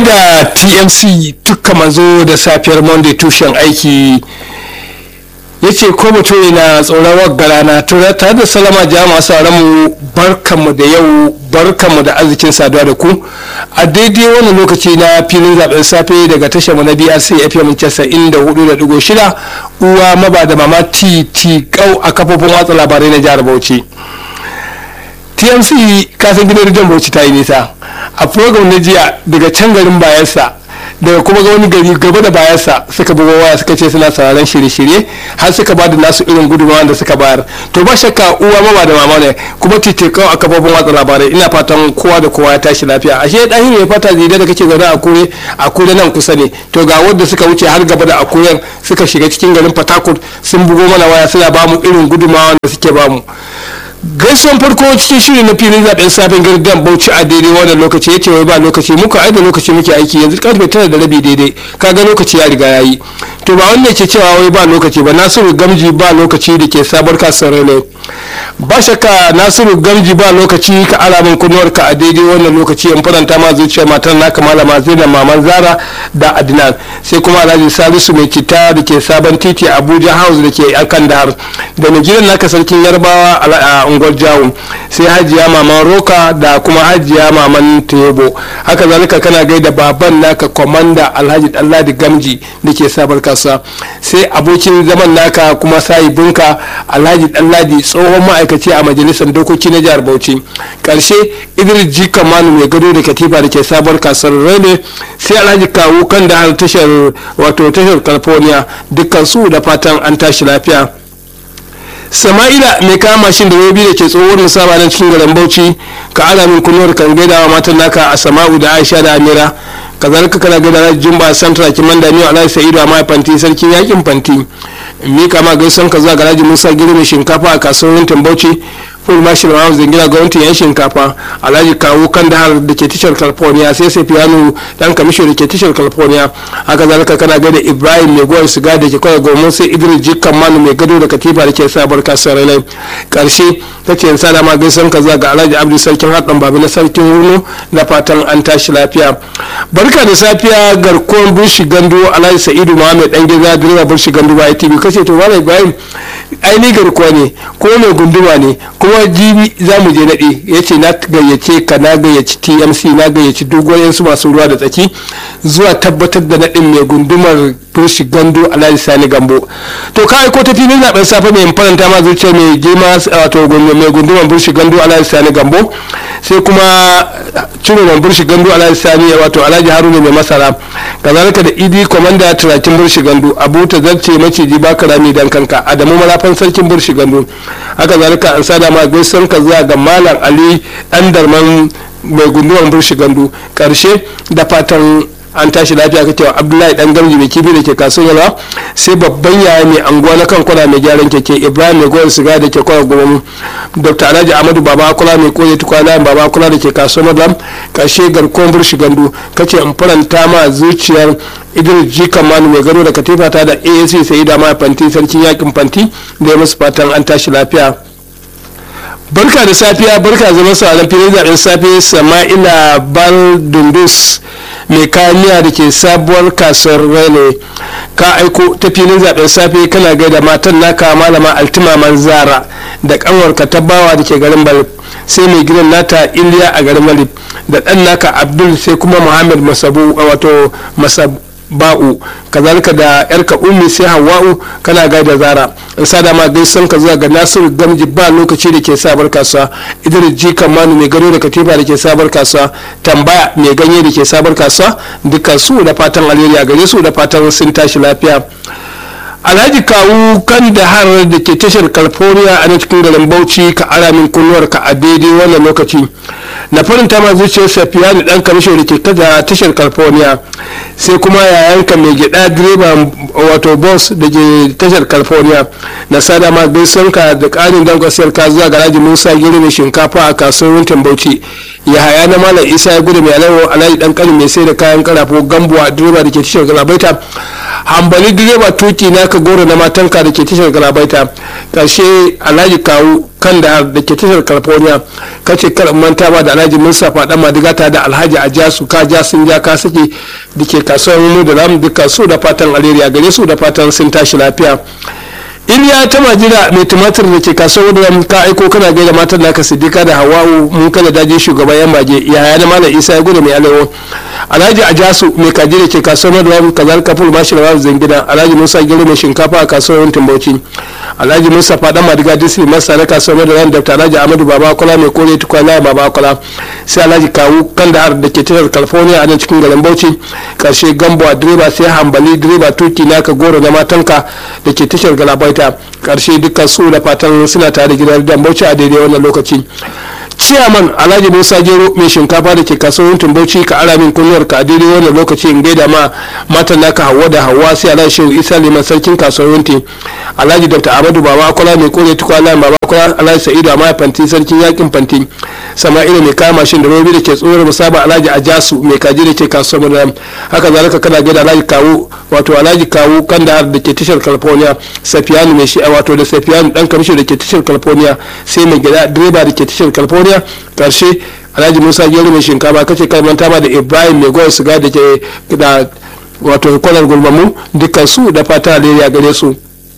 gaida tmc tukka manzo da safiyar monday tushen aiki ya ce ko mutum na tsoron waggara na tura tare da salama jama'a sauran mu barkanmu da yau barkanmu da arzikin saduwa da ku a daidai wannan lokaci na filin zaben safe daga tashar mu na brc fm 94.6 uwa maba da mama titi kau a kafofin watsa labarai na jihar bauchi tmc kasan gidan rijiyar bauchi ta yi nisa a program na jiya daga can garin bayansa daga kuma ga wani gari gaba da bayansa suka buga waya suka ce suna sauraron shirye-shirye har suka ba da nasu irin gudunmawa da suka bayar to ba shakka uwa mama da mama ne kuma titikau a kafofin watsa labarai ina fatan kowa da kowa ya tashi lafiya ashe ɗahin ya fata zide da kake zaune a kure a kure nan kusa ne to ga wanda suka wuce har gaba da akuyan suka shiga cikin garin fatakut sun bugo mana waya suna ba mu irin gudunmawa da suke ba mu gaisuwan farko cikin shirin na filin zaben safen gardan bauchi a daidai wannan lokaci ya ce wai ba lokaci muka ai da lokaci muke aiki yanzu karfe tara da rabi daidai kaga lokaci ya riga yayi to ba wanda ke cewa wai ba lokaci ba nasiru gamji ba lokaci da ke sabar kasuwar ne ba shakka nasiru gamji ba lokaci ka alamin kunnuwar ka a daidai wannan lokaci in faranta ma zuciya matar naka malama zainab maman zara da adnan sai kuma alhaji salisu mai citta da ke sabon titi abuja house da ke akan dahar da mai gidan naka sarkin yarbawa a unguwar jawun sai hajiya maman roka da kuma hajiya maman tebo haka zalika kana gaida baban naka komanda alhaji ɗanladi gamji da ke sabar kasuwa sai abokin zaman naka kuma sahibinka alhaji ɗanladi tsohon ma'aikaci a majalisar dokoki na jihar bauchi karshe idris ji kamanu mai gado da katifa da ke sabar kasuwar rene sai alhaji kawu kan da har tashar wato tashar california dukkan su da fatan an tashi lafiya sama'ila mai kama mashin da robi da ke tsohuwar musaba na cikin garin bauchi ka ala min kunuwar kan gaida wa matan naka a sama'u da aisha da amira kazalika kana gaida na jumba santra kiman da miyo alhaji sa'idu a mai fanti sarkin yakin fanti mika ma gaisan ka zuwa garaji musa girmi shinkafa a kasuwar bauchi full marshal house da gina gwamnatin yan shinkafa alhaji kawo kan da da ke tashar california sai sai piano dan kamisho da ke tashar california haka zalika kana gada ibrahim mai goyon siga da ke kawai gomon sai idris jikkan manu mai gado da katifa da ke sabar kasar rai karshe ta ce sada ma gaisan ka zuwa ga alhaji abdu sarkin haɗin babu na sarkin wurno da fatan an tashi lafiya barka da safiya garkuwar burshi gando alhaji sa'idu muhammed dan geza direba burshi gando ba tv kace to malam ibrahim aini garkuwa ne ko mai gunduma ne kuma jibi za mu je naɗe ya ce na gayyace ka na gayyaci tmc na gayyaci dogon su masu ruwa da tsaki zuwa tabbatar da naɗin mai gundumar burshi gando alhaji sani gambo to ka aiko ta filin zaben safe mai faranta ma zuciya mai girma wato mai gundumar burshi gando alhaji sani gambo sai kuma ciro mai burshi gando alhaji sani wato alhaji haruna mai masara kazalika da idi komanda turakin burshi gando abu ta zarce maciji baka rami dan kanka adamu marafan sarkin burshi gando haka zalika an sada ma gaisuwar ka zuwa ga malam ali dan darman mai gundumar burshi gando karshe da fatan an tashi lafiya kake wa abdullahi dan gamji mai kibi da ke kasuwar yalwa sai babban yaya mai anguwa na kan kwana mai gyaran keke ibrahim mai goyon siga da ke kwana goma dr alhaji amadu baba kula mai koyi tukwana baba kula da ke kasuwar madam karshe garkuwar burshi gandu kace in faranta ma zuciyar idris ji kamanu mai gado da katifa ta da asc sai da ma fanti sarkin yakin fanti da ya musu fatan an tashi lafiya barka da safiya barka zama sauran filin zaben safe sama'ila baldundus mai kamiya da ke sabuwar kasuwar rene ka aiko ta filin zaben safe kana gaida matan naka malama altima manzara da kanwarka ta bawa da ke garin balib sai mai gidan nata iliya a garin balib da dan naka abdul sai kuma muhammad masabu wato masab ba'u kazalika da yarka ummi sai hawa'u kana gaida zara in sada ma gaisan ka zuwa ga nasiru gamji ba lokaci da ke sabar kasuwa idris ji manu mai gado da katifa da ke sabar kasuwa tambaya mai ganye da ke sabar kasuwa dukkan su da fatan alheri a gare su da fatan sun tashi lafiya alhaji kawu kan da har da ke tashar california a cikin garin bauchi ka ara min kunnuwar ka a daidai wannan lokaci na farinta ma zuciyar safiya ni dan kamisho da ke kada tashar california sai kuma yayanka mai gida direba wato boss da ke tashar california na sada ma gaisanka da karin dan kwasiyar ka zuwa garaji musa giri mai shinkafa a kasuwar wuntin bauchi ya haya na malam isa ya gudu mai alawo alhaji dan kani mai sai da kayan karafo gambuwa direba da ke tashar galabaita hambali direba tuki na ka goro na matanka da ke tashar galabaita karshe alhaji kawu kan da da ke tashar california kace kar manta ba da alhaji musa faɗa madigata da alhaji a jasu ka ja sun ja ka sake da ke kasuwar mu da ramu duka su da fatan alheri a gare su da fatan sun tashi lafiya iliya ta majira mai tumatir da ke kasuwar da ka aiko kana gaida matan naka siddiqa da hawa'u mun kada daji shugaban yan mage yaya na malam isa ya gudu mai alewo alhaji ajasu mai kaji da ke kasuwar da kazar kafur mashi da zangida alhaji musa gero mai shinkafa a kasuwar timbauci alhaji musa fadan madiga disri masa na kasuwar da dr alhaji amadu baba kola mai kore tukwana baba kola sai alhaji kawu kandahar da ke tashar california a nan cikin garin bauchi karshe gambo a direba sai hambali direba tuki naka goro na matanka da ke tashar galabaita karshe dukkan su da fatan suna tare gidan dan bauchi a daidai wannan lokaci ciyaman alhaji musa gero mai shinkafa da ke kasuwar tumbauci ka ara min kunyar ka a daidai wannan lokaci in gaida ma matan naka hawa da hawa sai alhaji shehu isa liman sarkin kasuwar alhaji dr amadu baba akwala mai kore tukwana baba akwala alhaji sa'idu amma fanti sarkin yakin fanti sama'ila mai kama mashin da robi da ke tsohuwar musaba alhaji ajasu mai kaji da ke kasuwar madara haka zalika kana gaida alhaji kawu wato alhaji kawu kandahar da ke tashar california safiyanu mai shi'a wato da safiyanu dan kamisho da ke tashar california sai mai gida direba da ke tashar california karshe alhaji musa gero mai shinkafa kace kalmanta ba da ibrahim mai goyon siga da ke da wato kwanar gulmamu dukkan su da fata alheri gare su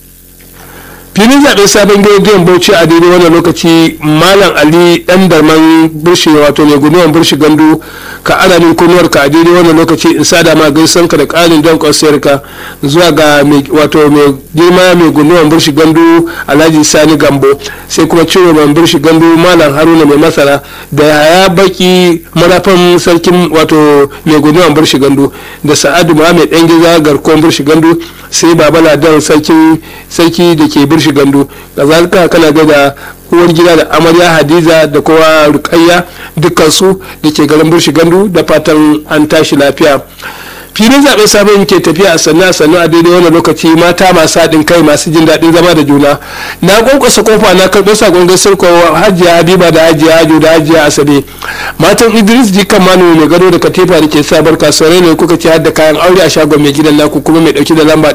filin zaɓen sabon gidan bauchi a daidai wannan lokaci malam ali dan darman burshi wato mai gunuwan burshi gandu ka ana min kunuwar ka a daidai wannan lokaci in sada ma gaisan ka da ƙarin don kwasiyar ka zuwa ga wato mai girma mai gunuwan burshi gandu alhaji sani gambo sai kuma ciwo mai burshi gandu malam haruna mai masara da haya baki marafan sarkin wato mai gunuwan burshi gandu da sa'adu muhammed dan giza garkon burshi gandu sai baba ladan sarki sarki da ke birshi gandu kazalika kana ga da uwar gida da amarya hadiza da kowa rukayya dukkan su da ke garin birshi gandu da fatan an tashi lafiya filin zaɓen sabon ke tafiya a sannu a sannu a daidai wani lokaci mata masu haɗin kai masu jin daɗin zama da juna na ƙwanƙwasa kofa na karɓo sakon gaisar ko hajiya habiba da hajiya hajo da hajiya asabe matan idris jikan manu mai gado da katifa da ke sabar kasuwar ne kuka ci da kayan aure a shagon mai gidan naku kuma mai ɗauki da lamba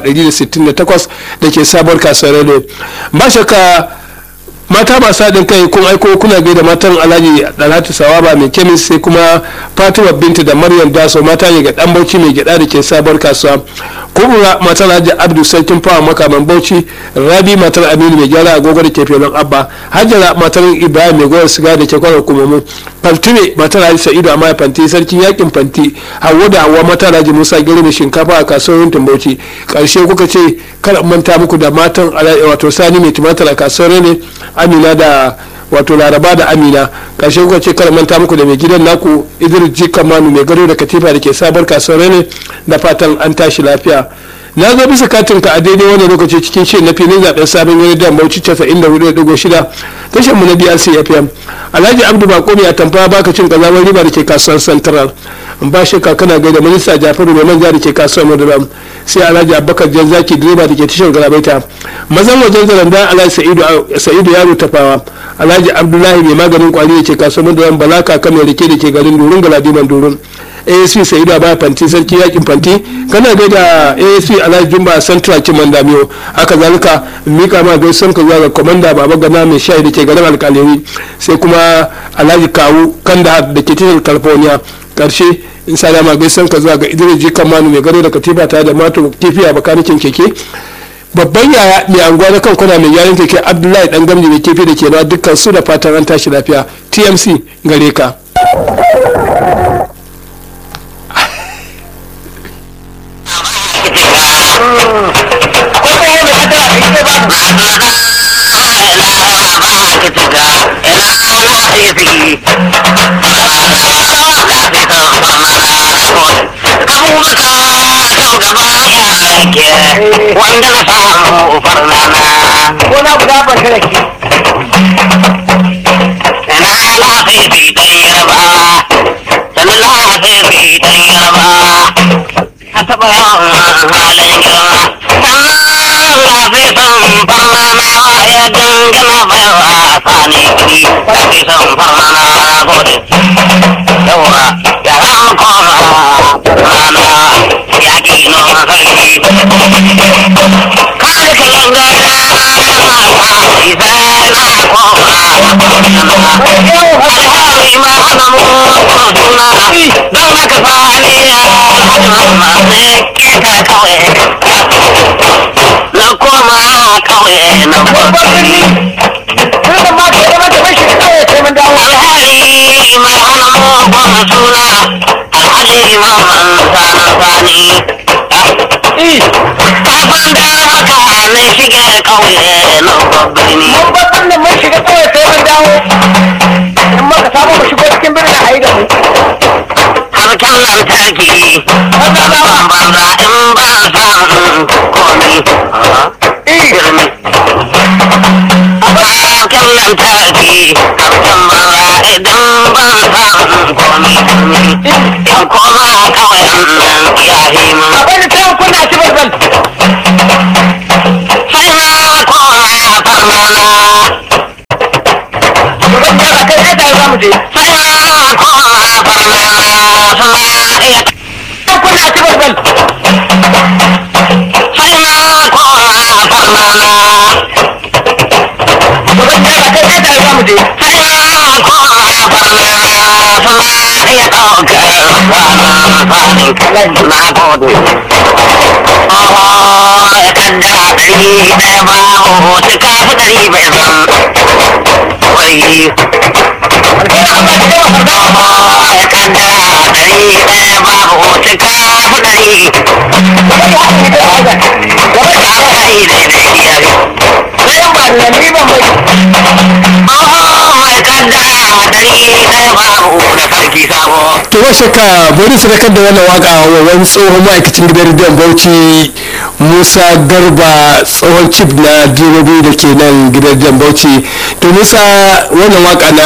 168 da ke sabar kasuwar ne ba shakka mata masu haɗin kai kun aiko kuna gaida matan alhaji dalhatu sawaba mai kemis sai kuma fatima binta da maryam daso mata ne ga dan bauchi mai gyada da ke sabuwar kasuwa kubura matar alhaji abdu sarkin fawa makaman bauchi rabi matar aminu mai gyara agogo da ke filin abba hajjara matar ibrahim mai goyar siga da ke kwanar kumamu faltine matar alhaji sa'idu a mai fanti sarkin yakin fanti hawa da hawa matar alhaji musa gari mai shinkafa a kasuwar yuntin bauchi karshe kuka ce kar manta muku da matan wato sani mai tumatir a kasuwar ne amina da wato laraba da amina karshe kuka ce kar manta muku da mai gidan naku idris jika manu mai gado da katifa da ke sabar kasuwar ne da fatan an tashi lafiya na zo bisa katin ka a daidai wannan lokaci cikin shirin na filin zaben sabon wani da bauchi 94.6 tashar mu na DRC FM Alhaji Abdu Bako mai atamfa baka cin kazamar riba da ke kasuwar Central ba shi kana gaida minista Jafaru mai manja da ke kasuwar Maduram sai Alhaji Abubakar Janzaki direba da ke tashar Galabaita mazan wajen zaranda Alhaji Sa'idu Yaro Tafawa Alhaji Abdullahi mai maganin kwari da ke kasuwar Maduram Balaka kan mai rike da ke garin Durun Galadiman Durun asp sa'idu ba fanti sarki yakin fanti kana gaida asp alhaji jumba central kiman damiyo haka zalika mika ma gaisan ka zuwa ga komanda baba gana mai shayi da ke garin alkaliri sai kuma alhaji kawu kanda da ke tashar california karshe in sa dama gaisan ka zuwa ga idris jikan manu mai gado da katifa tare da mato kifiya bakanikin keke babban yaya mai anguwa na kan kwana mai gyaran keke abdullahi dan gamji mai kefi da ke na dukkan su da fatan an tashi lafiya tmc gare ka wanda na samu farnana ko na guda ban da shi na lafifi ta yarba sannan lafifi ta yarba a taɓa yawan halin girma lafifin farnana ya dangana mai wasa ne kiri lafifin farnana gode yawa ya ran koma farnana ya ki noma sarki masu keta kawai na koma kawai na gwagwani alhali mai hana mugun suna alhaji mamman sanar sani kafin da haka na shige kawai na gwagwani harkar lantarki ban banza in ba san komi girmi harkar lantarki harkar banza idan ban san komi girmi in koma kawai nan ya himu sai na koma farmana sai na koma farmana suna iya sai na koma farmana sai na koma farmana suna iya ɗaukar kwanan fanin na gode Oh, ya kaddara ɗari ɗaya ba hotu kafi ɗari bai zan wai ya kaddara ɗari ɗaya ba hotu kafi ɗari kafi ɗari daidai yare Oh, ya kaddara ɗari ɗaya ba hotu sarki sabo to ba shakka bari su rakar da wannan waka wa wani tsohon ma'aikacin gidan rediyon bauchi musa garba tsohon cif na direbobi da ke nan gidan rediyon bauchi to musa wannan waka na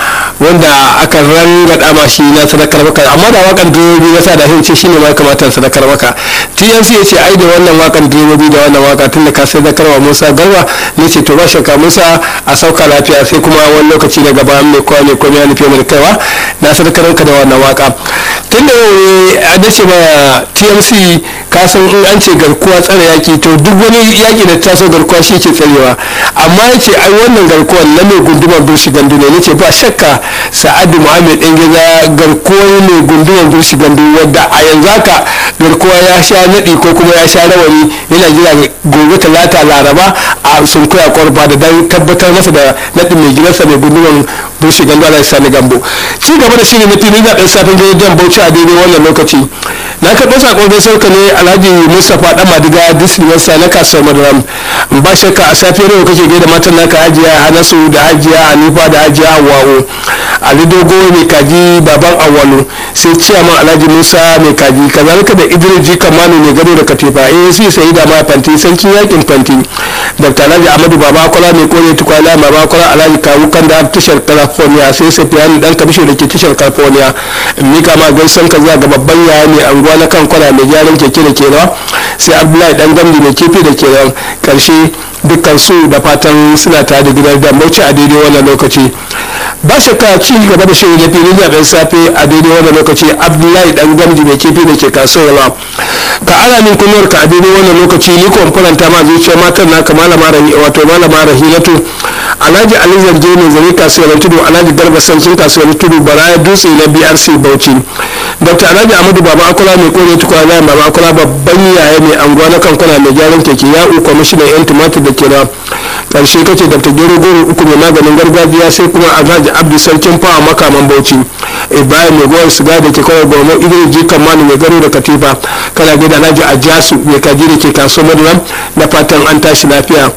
wanda aka rangada ma shi na sadakar maka amma da wakan direbobi ya sa da hin ce shine ma ya kamata sadakar maka tnc ya ce ai da wannan wakan direbobi da wannan waka tun da ka sadakar wa musa garba ne ce to ba shakka musa a sauka lafiya sai kuma wani lokaci na gaba mai kowa mai komai ya nufi mai kaiwa na sadakar ka da wannan waka tun da a dace ma tmc ka san in an ce garkuwa tsare yaki to duk wani yaki da taso garkuwa shi ke tsarewa amma ya ce ai wannan garkuwan na mai gundumar birshi gandu ne nace ba shakka sa'adu muhammed ɗan gida garkuwar mai gundumar birshi gandu wadda a yanzu haka garkuwa ya sha naɗi ko kuma ya sha rawani yana jira gobe talata laraba a sunkuya kwarba da dan tabbatar masa da naɗin mai gidansa mai gundumar birshi gandu ala sani gambo ci gaba da shirin na fili na ɗan safin gidan bauchi a daidai wannan lokaci na karɓo sakon gaisuwar ka ne alhaji mustapha dan madiga disneywarsa na kasuwar madaram ba shakka a safiyar yau kake gaida matan naka hajiya hanasu da hajiya hanifa da hajiya hawawo ali dogo mai kaji baban awalu sai ciyaman alhaji musa mai kaji kazalika da idris ji kamanu mai gado da katifa asc sai da ma fanti sarkin yakin fanti dr alhaji amadu baba kwala mai kore tukwala baba kwala alhaji kawu kan da tashar california sai safiyani dan kabisho da ke tashar california mika ma gaisan ka zuwa ga babban yaya mai anguwa na kan kwana mai gyaran keke da kenan sai abdullahi dan gamdi mai kifi da kenan karshe dukkan su da fatan suna tare da gidan da mauci a daidai wannan lokaci ba shakka ci gaba da shirin na filin zaben safe a daidai wannan lokaci abdullahi dan gamdi mai kifi da ke kasuwa ka ana min kunuwar ka a daidai wannan lokaci ni ko faranta ma zuciyar matan naka malama rahi wato malama rahilatu alhaji ali zarge ne zare kasuwar tudu alhaji garba sarkin kasuwar tudu baraya dutse na brc bauchi dr alhaji amadu baba akula mai kore tukwana baba akula babban yaya mai anguwa na kankuna mai gyaran keke ya kwamishinan yan tumatir da kira karshe kace dr gero goro uku mai maganin gargajiya sai kuma alhaji abdu sarkin fawa makaman bauchi ibrahim mai gowar siga da ke kawai goma idris jikan manu mai garo da katifa kana gida alhaji ajasu mai kaji da ke kasuwar maduram da fatan an tashi lafiya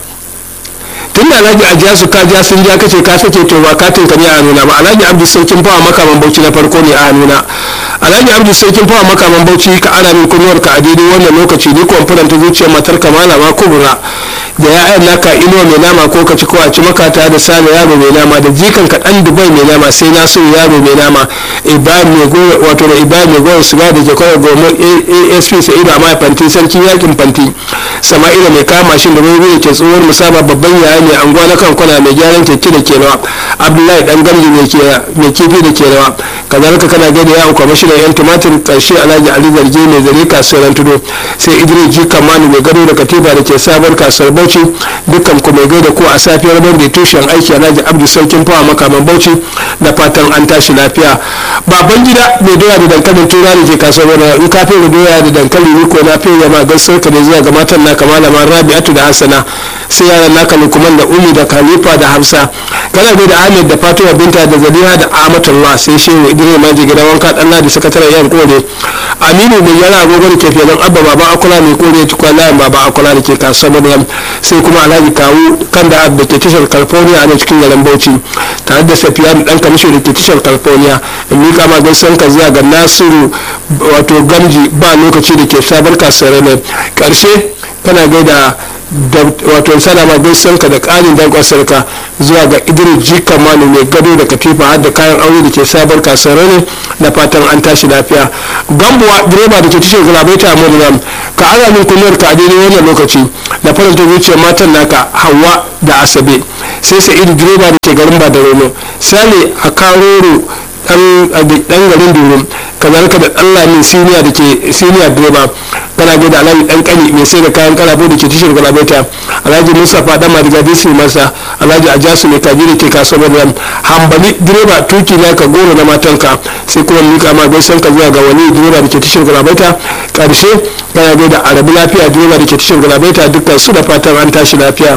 tun da alhaji a jiya su ka ja sun ja kace ka sake to ba katin ka ne a nuna ba alhaji abdu sarkin fawa makaman bauchi na farko ne a nuna alhaji abdu sarkin fawa makaman bauchi ka ana min kunnuwar ka a daidai wannan lokaci ni kwamfuran ta zuciyar matar ka malama kubura da ya'yan naka inuwa mai nama ko ka ci ko a ci makata da sale yaro mai nama da jikan ka dan dubai mai nama sai na so yaro mai nama ibrahim mai goyo wato da ibrahim mai goyo siga da ke kawai goma asp sa'idu a mai fanti sarkin yakin fanti sama'ila mai kama shi da mai da ke tsohuwar musaba babban yaya mai anguwa na kan kwana mai gyaran keke da ke rawa abdullahi dan gamji mai kifi da ke rawa kazalika kana gaida yawon kwamishinan yan tumatir karshe alhaji ali zarge mai zare kasuwar tudu sai idris ji kamanu mai gado da katiba da ke sabar kasuwar bauchi dukkan ku mai gaida ko a safiyar monday tushen aiki alhaji abdu sarkin fawa makaman bauchi da fatan an tashi lafiya baban gida mai doya da dankalin tura da ke kasuwar in ka fere doya da dankali ni ko na fere ma gaskar ka ne zuwa ga matan naka malama rabi'atu da hassana sai yaran naka lukman da umi da khalifa da hamsa kana da ahmed da fatima binta da zaliha da amatullah sai shehu idris maji gidan wanka dan da sakataren yan kore aminu mai yana agogo da ke filin abba baba akula mai kore tukwa layin baba akula da ke kasuwar maryam sai kuma alhaji kawu kan da da ke tashar california a cikin garin bauchi tare da safiya dan kamisho da ke tashar california in mika ma gaisan ka zuwa ga nasiru wato gamji ba lokaci da ke sabar kasuwar ne karshe kana gaida wato salama gaisan ka da ƙarin dankon sarka zuwa ga idris jikan manu mai gado da katifa har da kayan aure da ke sabar kasuwar ne da fatan an tashi lafiya gambuwa direba da ke tashar galabaita a murnan ka ana min kunyar ka a daidai wannan lokaci da faranta zuciyar matan naka hawa da asabe sai sa'idu direba da ke garin badarolo sale a karoro dan garin durum kazalika da dan lami siniya da ke siniya direba kana da alhaji dan kani mai sai da kayan karafo da ke tishir galabaita alhaji mustapha dan madiga disi masa alhaji ajasu mai kaji da ke kasuwar ram hambali direba tuki na ka goro na matanka sai kuma mika ma gaisan ka zuwa ga wani direba da ke tishir galabaita karshe kana da arabi lafiya direba da ke tishir galabaita dukkan su da fatan an tashi lafiya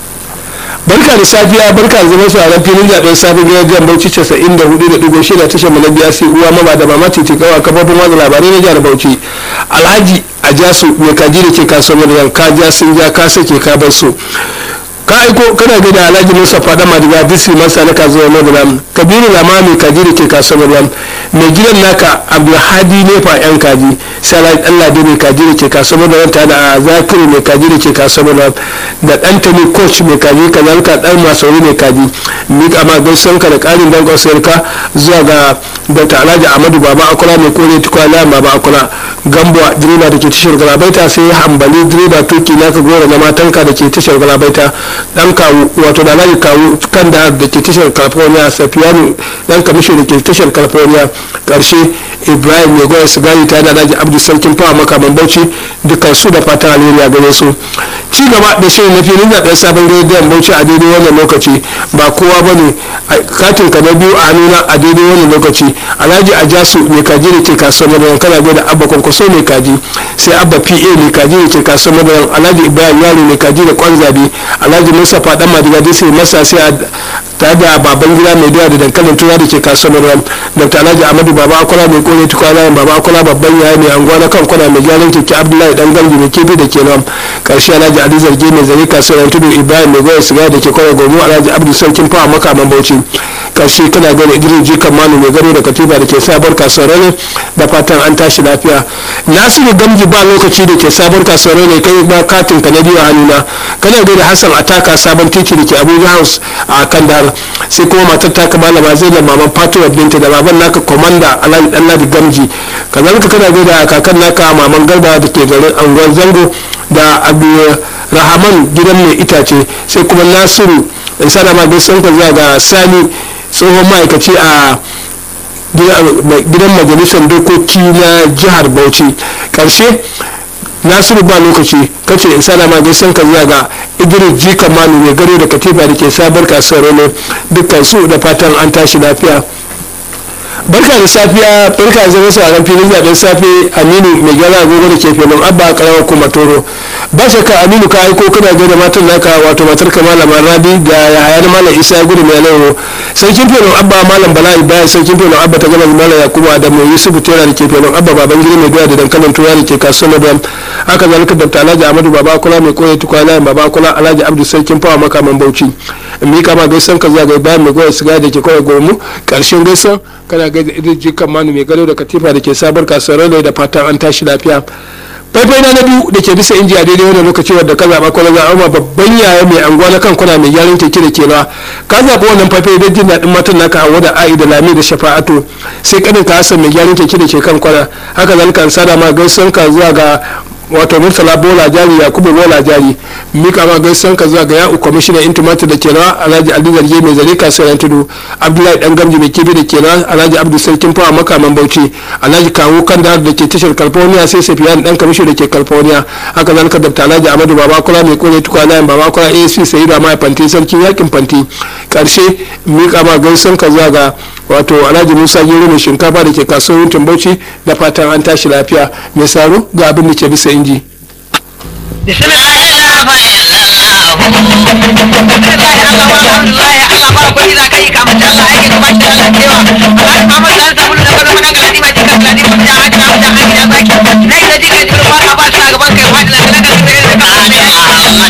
barka da safiya barka da zama sauraron filin zaben safin gidan bauchi casa'in da hudu da digo shida tashar mu na biya sai uwa mama da mama ce kawa kafofin watsa labarai na jihar bauchi alhaji a jasu mai kaji da ke kasuwar da ka ja sun ja ka sake ka bar su ka aiko kana ga da alhaji musa fada madiga disi masa na kasuwar madara kabiru lamami kaji da ke kasuwar madara mai gidan naka abdulhadi nefa yan kaji sai alhaji allah da mai kaji da ke kasuwar madara tare da zakiru mai kaji da ke kasuwar madara da ɗantani coach mai kaji kazalika ɗan masauri mai kaji mika ma gaisanka da ƙarin dankon sayarka zuwa ga dr alhaji ahmadu baba akula mai kore tukwana baba akula gambuwa direba da ke tashar galabaita sai hambali direba tuki naka gora na matanka da ke tashar galabaita dan kawu wato da alhaji kawu kan da da ke tashar california safiyanu dan kamisho da ke tashar california karshe ibrahim mai goya sigari ta da alhaji abdu sarkin fawa makaman bauchi dukkan su da fatan alheri a gare su ci gaba da shirin na filin zaɓen sabon rediyon bauchi a daidai wannan lokaci ba kowa ba ne katin ka na biyu a nuna a daidai wannan lokaci alhaji ajasu mai kaji da ke kasuwar madaran kana da abba kwankwaso mai kaji sai abba pa mai kaji da ke kasuwar madaran alhaji ibrahim yaro mai kaji da kwan zabe alhaji musa fadan madiga da sai masa sai ta da baban gida mai doya da dankalin tura da ke kasuwar madaran dr alhaji amadu baba akwala mai kore tukwana baba akwala babban yaya mai anguwa na kan kwana mai gyaran keke abdullahi dan gambi mai kifi da ke nan karshe alhaji ali zarge mai zare kasuwar tudu ibrahim mai goya sigari da ke kwana gomu alhaji abdu sarkin fawa makaman bauchi karshe kana gani idris jikan manu mai gado da katiba da ke sabar kasuwar ne da fatan an tashi lafiya nasiru gamji ba lokaci da ke sabar kasuwar ne kai ba katin ka na biyu a hannuna kana gani hassan ataka sabon titi da ke abuja house a kandahar sai kuma matar taka malama zai da maman fatima binta da baban naka komanda alhaji dan ladi gamji kazalika kana gani da kakan naka maman garba da ke garin anguwar zango da rahaman gidan mai itace sai kuma nasiru sana ma gaisan ka zuwa ga sani tsohon ma'aikaci a gidan majalisar dokoki na jihar bauchi karshe nasiru ba lokaci kace in sana ma gaisan ka zuwa ga idris jika manu mai gado da katifa da ke sabar kasuwar ne dukkan su da fatan an tashi lafiya barka da safiya barka da zama sauran filin zaben safe aminu mai gyara agogo da ke filin abba karamar kuma toro ba shakka aminu ka aiko kana gaida matan naka wato matar ka malam rabi da yahaya na malam isa gudu mai lauro sarkin filin abba malam bala ibrahim sarkin filin abba ta gama malam yakubu adamu yusuf tera da ke filin abba baban gida mai doya da dankalin tuwa da ke kasuwar madam haka zalika dr alhaji ahmadu baba kula mai koya tukwana baba kula alhaji abdu sarkin fawa makaman bauchi in mika ma gaisan ka zuwa ga bayan mai goya siga da ke kawai gomu karshen gaisan kana gaida idris jikan manu mai gado da katifa da ke sabar kasuwar da fatan an tashi lafiya faifai na biyu da ke bisa inji a daidai wannan lokaci wadda ka zaɓa ko zaɓa ma babban yaya mai anguwa na kan kuna mai gyaran keke da kewa ka zaɓi wannan faifai don jin daɗin matan naka hawa da a'i da lami da shafa'atu sai kanin ka hasan mai gyaran keke da ke kan kwana haka zalika an sada ma gaisuwan ka zuwa ga wato murtala bola jari yakubu bola jari mika ma gaisan ka zuwa ga ya'u kwamishinan intimata da ke rawa alhaji ali zarge mai zare kasuwar tudu abdullahi dan gamji mai kibi da ke rawa alhaji abdu sarkin fawa makaman bauchi alhaji kawo kan da da ke tashar california sai safiyan dan kamishi da ke california haka zalika dabta alhaji amadu babakura mai kore tukwa layin babakura asp sai da mai fanti sarkin yakin fanti karshe mika ma gaisan ka zuwa ga wato alhaji musa gero mai shinkafa da ke kasuwar yuntin bauchi da fatan an tashi lafiya mai saro ga abin da ke bisa inji Bismillahirrahmanirrahim.